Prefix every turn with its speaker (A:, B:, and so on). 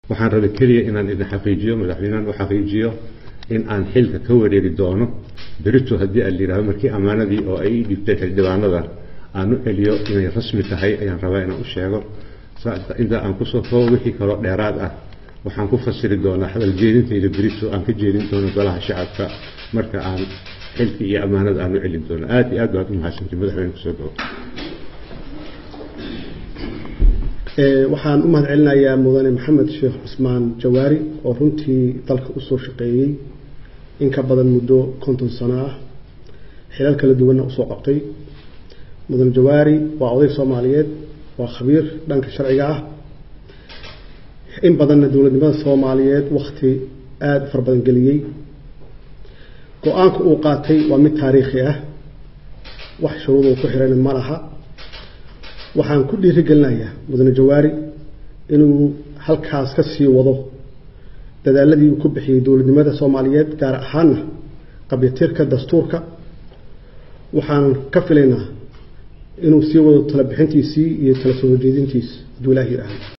A: waxaan rabay keliya inaan idin xaqiijiyo madaxweynahan u xaqiijiyo in aan xilka ka wareegi doono berito haddii aan layidhahdo markii ammaanadii oo ay ii dhibtay xildhibaanada aan u celiyo inay rasmi tahay ayaan rabaa inaan u sheego inta aan kusoo koobo wixii kaloo dheeraad ah waxaan ku fasiri doonaa hadal jeedintayda berito aan ka jeedin doono golaha shacabka marka aan xilkii iyo ammaanada aan u celin doono aad iyo aad baad u mahadsantii madaxweyne kusoo dhawo
B: waxaan u mahad celinayaa mudane maxamed sheekh cusmaan jawaari oo runtii dalka usoo shaqeeyey in ka badan muddo konton sano ah xilal kala duwanna usoo qabtay mudane jawaari waa oday soomaaliyeed waa khabiir dhanka sharciga ah in badanna dowladnimada soomaaliyeed wakti aada u fara badan geliyey go-aanka uu qaatay waa mid taariikhi ah wax shuruuduu ku xirana ma laha waxaan ku dhiirigelinayaa mudane jawaari inuu halkaas ka sii wado dadaaladii uu ku bixiyey dowladnimada soomaaliyeed gaar ahaana qabyatirka dastuurka waxaan ka filaynaa inuu sii wado tala bixintiisii iyo tala soo horjeedintiisa hadduu ilaah yidhaahdo